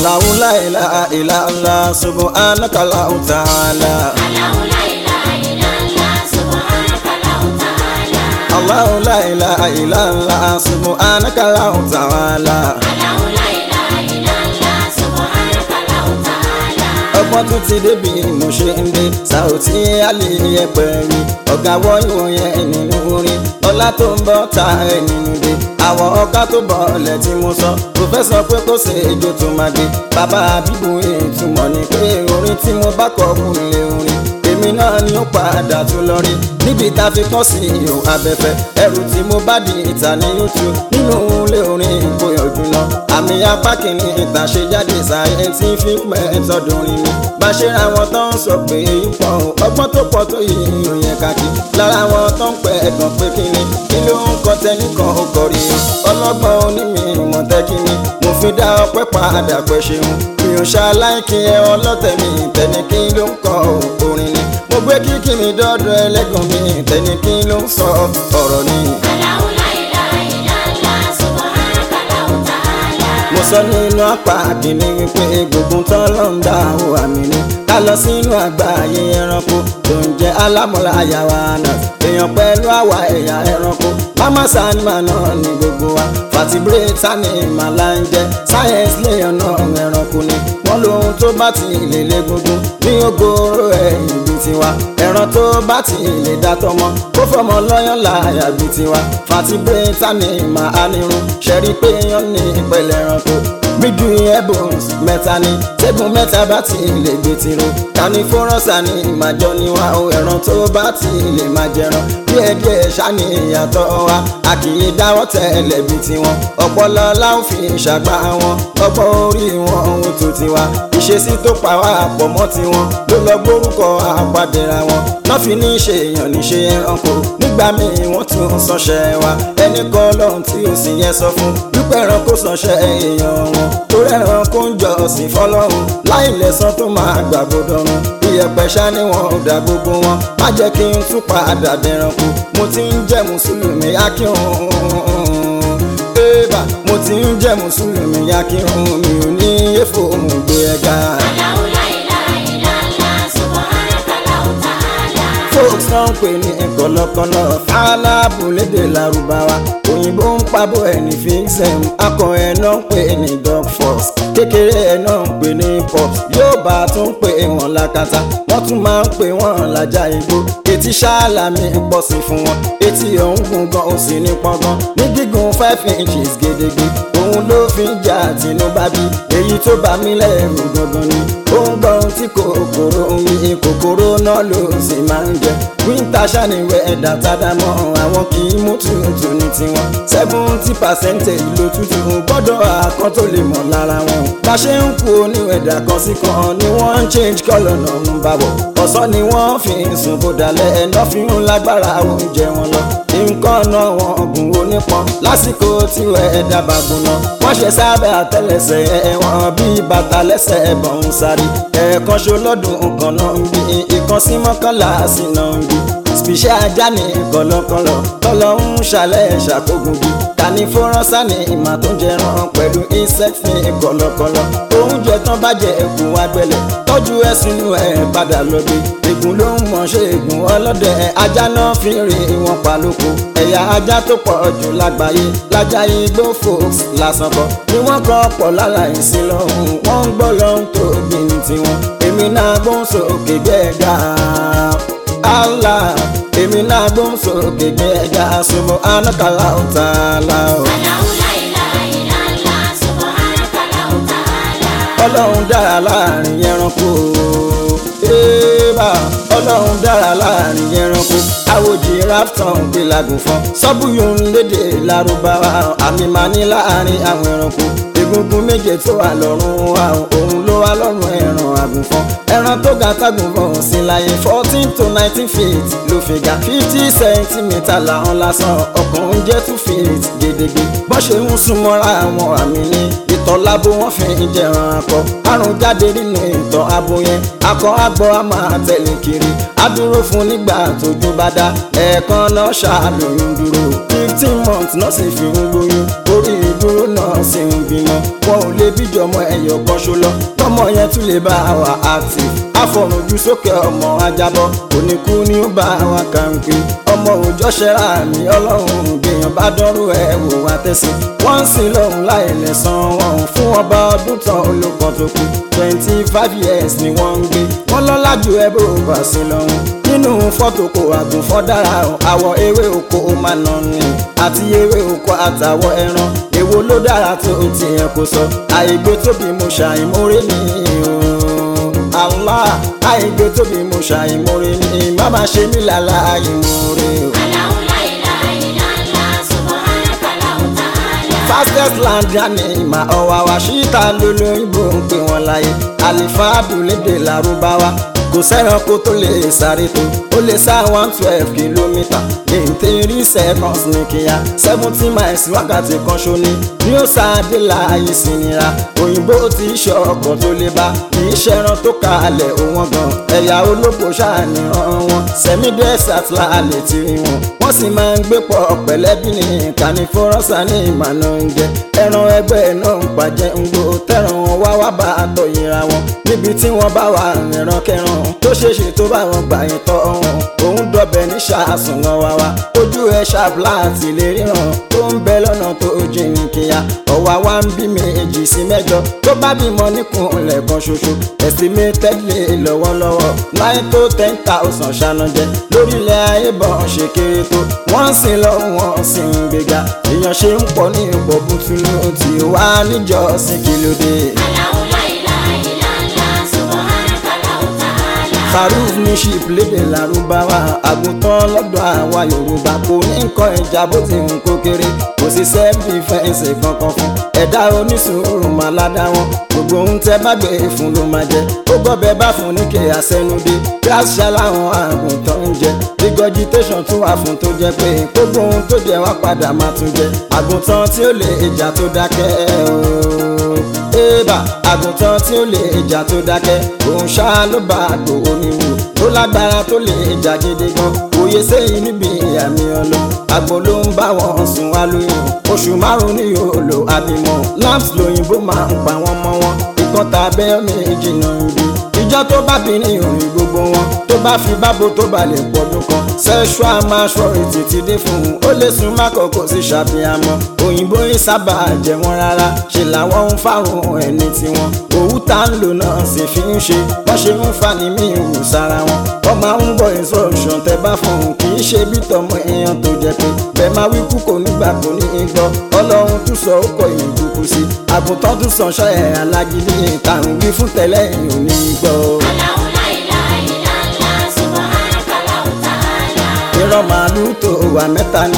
Allahu la ilaha illa Allah subhanaka Allahu ta'ala. Allahu la ilaha illallah subhanaka Allahu ta'ala. Allahu la ilaha illa Allah subhanaka Allahu ta'ala. Allahu la ilaha illallah subhanaka Allahu ta'ala. ọgbọ́n tún ti débi mo ṣe ń dé Saoty Ali ẹgbẹ̀rin ọ̀gá wọ́yún yẹn nínú orin ọlá tó ń bọ́ ta ẹ̀ nínú dé àwọn ọ̀gá tó bọ̀ ọ̀lẹ̀ tí mo sọ pòfẹ́sọ̀ pé kò ṣe ejò tó máa dé bàbá bíbu ìtumọ̀ ni pé orin tí mo bá kọ kún lé orin èmi náà ni ó padà tún lọ rí níbi tá a fi kọ́ sí ihò abẹ́fẹ́ ẹrù tí mo bá di ìta ní youtube nínú ilé orin ìkóyọ̀jú náà àmì apá kìíní ìtàn ṣe jáde scientific method orin ni bá ṣe ra wọn tó ń sọ pé èyí pọ̀ o, ọgbọ́n tó pọ̀ tó yìí ìròyìn kàkí lára wọn tó ń pẹ́ ẹ̀gàn pé kíni kí ló ń kọ́ tẹ́nìkan ó kọrí ọlọ́gbọ́n onímì ìmọ̀tẹ́kí ni mo fi dá ọpẹ́ padà pẹ́ ṣeun mi ò ṣaláìkí ẹ ọlọ́tẹ̀ mi tẹ́ni kí ló ń kọ orin ni mo gbé kíkì mi dọ́dọ̀ ẹlẹ́gàn mi tẹ́ni kí ló ń sọ ọ̀rọ̀ ni. Allahu la ilaha illallah subhanaka Allahu ta'ala. mo sọ nínú apá kìíní wípé gbogbo tán ló ń dá o àmì ni ká lọ sínú àgbáyé ẹranko tó ń jẹ alámọ̀lá àyàwó àná èèyàn pẹ̀lú àwa ẹ̀yà ẹranko mama sanima náà ní gbogbo wa vertebrate animal là ń jẹ science léèyàn náà ẹranko ni wọ́n lóhun tó bá ti lè lé gbogbo ní ogoro ẹ̀yìn bíi tiwa ẹran tó bá ti lè dá tọmọ kó fọmọ lọ́yàn láàyà bíi tiwa vertebrate animal anirun ṣẹ́rí pé yán ní ìpẹ̀lẹ̀ ẹranko gbígbì ebons mẹ́ta ni tẹ́gùn mẹ́ta bá ti lè gbé tiro kànífọ́rọ́sà ni ìmàjọ ni wa o ẹran tó bá ti lè máa jẹran díẹ̀díẹ̀ ṣáni ìyàtọ̀ wa a kì í dáwọ́ tẹ́lẹ̀ bí tiwọn ọpọlọ láwọn fi ṣàgbá wọn ọgbọ́n orí wọn ohun tó tiwa ìṣesí tó pa wá pọ̀ mọ́ tiwọn ló lọ gbórúkọ àpàdéra wọn náà fi ní ṣe èèyàn ní ṣe ẹranko nígbà míì wọ́n tún sọṣẹ́ wa ẹnì kan lọ́hùn tí ó sì yẹ sọ fún wípé ẹranko sọṣẹ́ èèyàn wọn torí ẹranko ń jọ ọ̀sìn fọlọ́run láì lẹ́sàn tó máa gbàgbọ́dọ̀run iyẹ̀pẹ̀ ṣá ni wọn ò dá gbogbo wọn má jẹ́ kí n tún padà dẹranko mo ti ń jẹ́ mùsùlùmí akíhun ébà mo ti ń jẹ́ mùsùlùmí akíhun mi ò ní èfò òun gbé ẹ̀ga. Allahu la ilaha illallah subhanaka Allahu ta'ala. folks náà ń pè ní kọ̀lọ̀kọ̀lọ̀ fàlàbù lédè lárúbáwá òyìnbó ń pabọ́ ẹ̀ ní fixem akọ ẹ̀ náà ń pè ní dog force kékeré ẹ̀ náà ń pè ní pop yóò bá tún pè wọ́n lákàtà wọ́n tún máa ń pè wọ́n lájà igbó etí ṣáàlàmì pọ̀ sí fún wọn etí ọ̀hún gùn gan ó sì ní pọ́ngàn ní gígùn five inches gédégbé òun ló fi ń jà tìǹbà bí èyí tó bá mi lẹ́rù gangan ni ó ń gbọ́ ohun tí kòkòrò ń wí kòkòrò náà ló sì máa ń jẹ wíńtà ṣàníwẹ̀ ẹ̀dá tádámọ́ àwọn kì í mú tútù ní tiwọn seventy percent ìlò tútù gbọ́dọ̀ àkọ́ tó lè mọ̀ lára wọn bá ṣe ń kú oníwẹ̀dà kan sí kan ni wọ́n ń change colour náà ń bá bọ̀ ọ̀sán ni wọ́n fi ń sùn kó dalẹ̀ ẹ̀nà fi ń lágbára oúnjẹ wọn lọ nǹkan náà wọn gùn onípọn lásìkò tí ẹ̀dá bá gbóná wọ́n ṣe sábẹ́ àtẹ́lẹsẹ̀ ẹ̀wọ̀n bíi bàtà lẹ́sẹ̀ ẹ̀bọ̀n ń sáré ẹ̀ẹ̀kan ṣo lọ́dún kan náà ń bí ìkan sí mọ́kànlá sí náà ń bí spíṣẹ́ ajá ní kọ̀lọ̀kọ̀lọ̀ tọ́lọ́ ń ṣàlẹ̀ ṣàkógun bí kànífọ́rọ́sà ní ìmà tó ń jẹran pẹ̀lú insect ní kọ̀lọ̀kọ̀lọ̀ oúnjẹ tán bá jẹ ègún agbẹ̀lẹ̀ tọ́jú ẹ̀ sínú ẹ̀ padà lọ́dẹ ègún ló ń mọ̀ ṣe ègún ọlọ́dẹ ajá náà fi rí wọn pa lóko ẹ̀yà ajá tó pọ̀ jù lágbàáyé lájà igbó folks lásán kọ́ ni wọ́n kọ́ pọ̀ láláì sí lọ́hùn wọ́n ń gbọ́ lọ́hùn tó gbìn tiwọn èmi náà gbóhùn sókè gbẹ́gà Allah èmi náà gbóhùn sókè gbẹ́gà subhanaka Allahu ta'ala o. Allahu la ilaha illallah subhanaka Allahu ta'ala. ọlọ́run dára láàrin ẹranko ébà ọlọ́run dára láàrin ẹranko àwòjì rafton gbé lagùnfọ́n sọ́bùyùn lédè lárúbáwá àmì máa ní láàrin àwọn ẹranko egungun méje tó wà lọ́rùn wa òun ló wà lọ́rùn ẹran àgùnfọ́n ẹran tó ga tágùnfọ́n sí láyé fourteen to nineteen feet ló fi ga fifty centimetre làwọn lásán ọkùnrin jẹ́ two feet gédégbé bọ́n ṣe ń súnmọ́ra àwọn àmì ní ìtọ̀ lábo wọn fi ń jẹran akọ àrùn jáde nínú ìtọ̀ abo yẹn akọ àgbọ̀ a máa tẹ̀lé kiri á dúró fún nígbà tójú bá dá ẹ̀ẹ̀kan náà ṣàlóyún dúró fifteen months náà sì fi ń lóyún orí ìdúró náà wọ́n sì ń bímọ wọn ò lè bíjọmọ ẹyọ kan ṣo lọ tọmọ yẹn tún lè bá wa active àfọ̀rùnjú sókè ọmọ ajábọ̀ oníkú ni ó bá wa kàǹpé ọmọ òòjọ́ ṣẹ́ra mi ọlọ́run gbèyàn bá dánrú ẹ̀ wò wá tẹ̀sí wọ́n ń sin lọ́hùn láì lẹ̀sán wọn fún ọba ọdún tán olùkọ́ tó kù twenty five years ni wọ́n ń gbé wọ́n lọ́lá ju ẹ bó bá sí lọ́hùn nínú fọ́tò kò àgùnfọ́ dára àwọ̀ ewé oko máa nà ní àti ewé oko àtàwọ̀ ẹran èwo ló dára tó tiẹ̀ kò sọ àìgbé tóbi mo ṣàìmórè ní Allah àìgbé tóbi mo ṣàìmórè ní má má ṣe mí lálá àìmórè o. Allahu la ilaha illallah, subhanaka Allahu ta'ala. fastest land yanni ìmà ọ̀wà wa ṣíta lólóyìnbó ń pè wọ́n láyé àlìfáàdù lédè lárúbáwá kò sẹ́ranko tó lè sáré tó ó lè sá one twelve kìlómítà ní three seconds ní kíá seventy miles wákàtí kan ṣóní ní ó sáadé láàyè sínira òyìnbó ti ṣe ọkọ̀ tó lè bá kì í ṣẹran tó kalẹ̀ òwọ́n gan ẹ̀yà olóko ṣàníyàn wọn sẹ́mi desert láàlẹ̀ tí rí wọn wọ́n sì máa ń gbé pọ̀ pẹ̀lẹ́bí ní kànífọ́rọ́sà ní ìmọ̀nà oúnjẹ ẹran ẹgbẹ́ náà ń pàjẹ́ ń gbó tẹ̀ràn wọn wá wá bá a tọ̀ yẹra wọn níbi tí wọ́n bá wà ẹran kẹran tó ṣeéṣe tó bá wọn gbà yín tọ́ wọn òun dọ̀bẹ̀ ní ṣàásùn wọn wá wá ojú ẹ̀ ṣàbùlà àti lè ríran tó ń bẹ lọ́nà tó jìn kíá ọ̀wá wa ń bí méjì sí mẹ́jọ tó bá bímọ níkùnlẹ̀ kan ṣoṣo estimated lè lọ́wọ́lọ́wọ́ nine to ten thousand ṣànàjẹ lórílẹ̀ ayé bọ̀ ṣe kéré tó wọ́n sì lọ wọ́n sì ń gbéga èèyàn ṣe ń pọ̀ ní ipò bùtùlù tí ó wà níjọ́sìn kí ló dé. Allahu la ilaha illallah, subhanaka Allahu ta'ala. Faruf ní ṣìp lédè lárúbáwá àgùntàn lọ́dọ̀ àwa Yorùbá kò ní nǹkan ìjà bó ti ń kó kéré kò sí sẹ́ẹ̀dífẹ́ǹsì kankan fún ẹ̀dá onísùúrù máa ládá wọn gbogbo ohun tẹ bá gbé fún ló máa jẹ ó gbọ́bẹ̀ bá fún ní kí àsẹnudé kíláṣà láwọn àgùntàn ń jẹ regurgitation tún wà fún tó jẹ pé gbogbo ohun tó jẹ wá padà máa tún jẹ àgùntàn tí ó lè ìjà tó dákẹ́ ooo ébà àgùntàn tí ó lè jà tó dákẹ́ òun ṣá ló bá àgbò oníwò tó lágbára tó lè jà gidi gan òye sẹ́yìn níbi àmì ọlọ àgbò ló ń bá wọn sùn wá lóyún oṣù márùn ní yóò lò àbímọ lamps lóyìnbó máa ń pa wọn mọ́ wọn ìkan tàbẹ́ méjì náà ń bí ìjọ tó bá bí ní orin gbogbo wọn tó bá fi bábo tó bá lè pọdún kan sexual maturity ti dé fún un ó lè sún mákòókò sí ṣàfihàmọ́ òyìnbó yìí sábà jẹ wọn rárá ṣe làwọn ń fárun ẹni tiwọn òwú tá ń lò náà sì fi ń ṣe wọ́n ṣe ń fa ní mí ìwù sára wọn wọ́n máa ń gbọ́ instruction tẹ bá fún un kì í ṣe bí tọmọ èèyàn tó jẹ pé bẹ́ẹ̀ máa wí kú kò nígbà kò ní í gbọ́ ọlọ́run tún sọ ó kọ ìlú kúkú sí àgùntàn tún sàn ṣọ́ ẹ̀ alágídí ìtàn wí fún tẹ́lẹ̀ ìhùn ní í gbọ́. Allahu la ilaha illallah, subhanaka Allahu ta'ala. ìran màálù tó wà mẹ́ta ní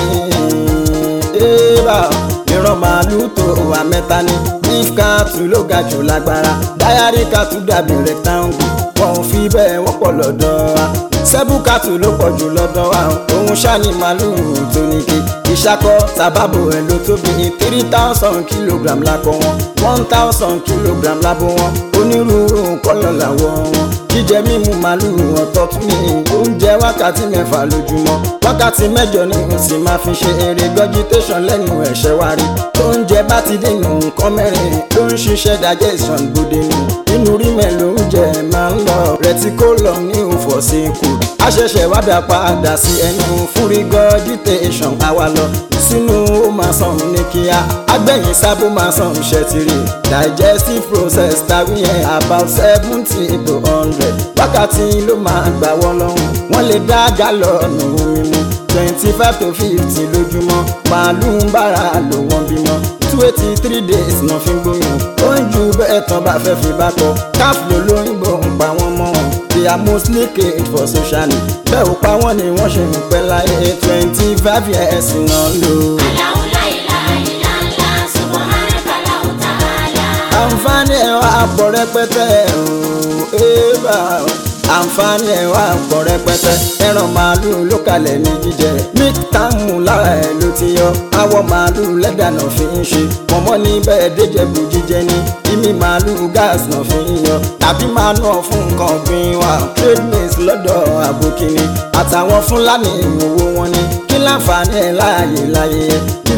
ébà ìran màálù tó wà mẹ́ta ní beef cattle ló ga jù lágbára diary cattle dàbí rectangle wọn ò fi bẹ́ẹ̀ wọ́pọ̀ lọ́dọ̀ wa sẹ́bù cattle ló pọ̀ jù lọ́dọ̀ wa òun ṣáni màálù tó ní ké ìṣakọ sábàbò ẹ̀ ló tóbi three thousand kilogram lákọ wọn one thousand kilogram lábọ̀ wọn onírúurú kọ́lọ̀ làwọ̀ wọn jíjẹ mímu màálùú ọ̀tọ̀ tún ní oúnjẹ wákàtí mẹ́fà lójúmọ́ wákàtí mẹ́jọ ni mo sì máa fi ṣe eré vegetation lẹ́nu ẹ̀ṣẹ̀ wa rí oúnjẹ bá ti dènà nǹkan mẹ́rin ló ń ṣiṣẹ́ digestion gbòde nù inú rímẹ̀ lóúnjẹ máa ń lọ reticulum ní òfòsínkù àṣẹ̀ṣẹ̀ wá dá padà sí ẹnu fún regurgitation àwa lọ sínú ó máa sàn ní kíá agbẹ̀yìn sábó máa sàn ṣẹ́tìrì digestive process tàbí yẹn about seventy to hundred wákàtí ló máa gbà wọ́n lọ́hùn wọ́n lè dá gálọ̀nù omi mu twenty five to fifty lójúmọ́ màálù ń bára lò wọ́n bímọ two eighty three days náà fi ń gbóyún ó ń ju bẹ́ẹ̀ tán bá fẹ́ fi bá kọ káf ló lóyìnbó ń pa wọ́n mọ́ wọn they are mostly caged for social need bẹ́ẹ̀ ò pa wọ́n ni wọ́n ṣe ń pẹ́ láyé twenty five years náà lò. Allahu la ilaha illallah, subhanaka Allahu ta'ala. àǹfààní ẹ̀ wá pọ̀ rẹpẹtẹ ooo ébà àǹfààní ẹ̀ wá pọ̀ rẹpẹtẹ ẹran màálù ló kalẹ̀ ní jíjẹ milk táàmù lára ẹ̀ ló ti yọ awọ màálù lẹ́dà náà fi ń ṣe pọ̀nmọ́ ní bẹ́ẹ̀ déjẹ̀bù jíjẹ ní ìmí màálù gas náà fi ń yọ tàbí máa nà fún nǹkan ọ̀gbìn wa trade maize lọ́dọ̀ àbòkìní àtàwọn fúlàní ìwòwò wọn ni kí láǹfààní ẹ̀ láàyè láyé ẹ̀ kí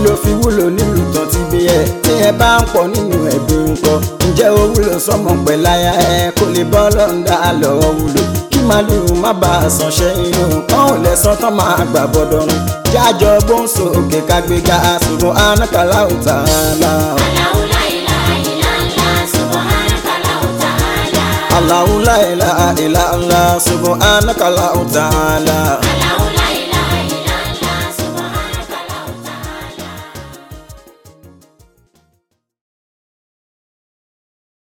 ló fi wúlò nílùú tán ti bí ẹ tí ẹ bá ń pọ̀ nínú ẹbí ń pọ̀ ǹjẹ́ ó wúlò sọmọ pẹ̀láyà ẹ kó lè bọ́ lọ́ńdà lọ́wọ́ wúlò kí màlúù má bá a sàn ṣe inú kán ò lẹ́sàn tán máa gbà bọ́dọ̀rùn jájọ gbóǹsò òkè kágbéga ṣùgbọ́n anákàlà ò tà á la. Allahu la ilaha illallah, subhanaka Allahu ta'ala. Allahu la ilaha illa Allah subhanaka Allahu ta'ala.